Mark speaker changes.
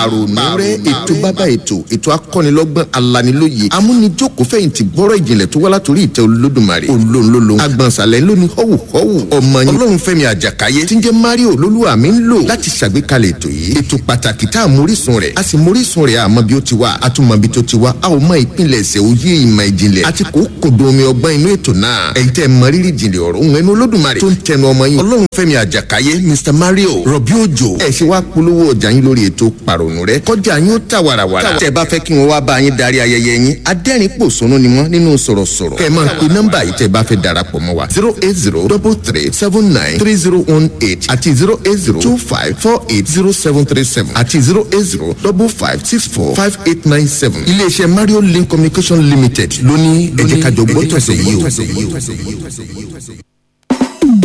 Speaker 1: pàrònú rẹ ètò bàbá ètò ètò akọ́nilọ́gbọ́n alanilóye amúnijòkó fẹ̀yìntì bọ́rọ̀ ìjìnlẹ̀ tó wá látòrí ìtẹ́ olódùmarè olóńlólo agbọ̀nsalẹ̀ lóní họ́wù họ́wù ọmọ yín ọlọ́run fẹ́mi àjàkáyé tí ń jẹ́ mario olólùwà mi ń lò láti ṣàgbékalẹ̀ ètò yìí ètò pàtàkì tá a mórísun rẹ̀ a sì mórísun rẹ̀ àmọ́ bí ó ti wá a tún mọ bí tó ti wá a ò mọ ìpínlẹ̀ ẹ̀sẹ̀ òye ìmọ̀ ìjìnlẹ̀ àti kò kòdó omi ọgbọ́n inú ètò náà ẹ̀yin tẹ́ mọ rírì ìjìnlẹ̀ ọ̀rọ̀ òun ẹnu olódùmarè tó ń tẹnu ọmọ yín ọlọ́run fẹ́mi àjàkáyé mr mario rọ̀bí òjò ẹ̀ ṣe wá polówó ọjà yín lórí ètò pàrònú rẹ kọjá yín ó tà wàràwàrà tẹ́ bá fẹ́ kí wọ́n wá bá yín darí ayẹyẹ yín adẹ́rìn pòṣónú ni wọ́n nínú sọ̀rọ̀sọ̀rọ̀ kẹ́ ẹ máa pe nọ́mbà yìí tẹ́ bá fẹ́ darapọ̀ mọ́ wa zero eight zero double three seven nine three zero one eight àti zero eight zero two five four eight zero seven three seven àti zero eight zero double five six four five eight nine seven iléeṣẹ́ mario link communication limited lóní ẹ̀jẹ̀ kájọ gbọ́tọ̀sẹ̀ yìí o.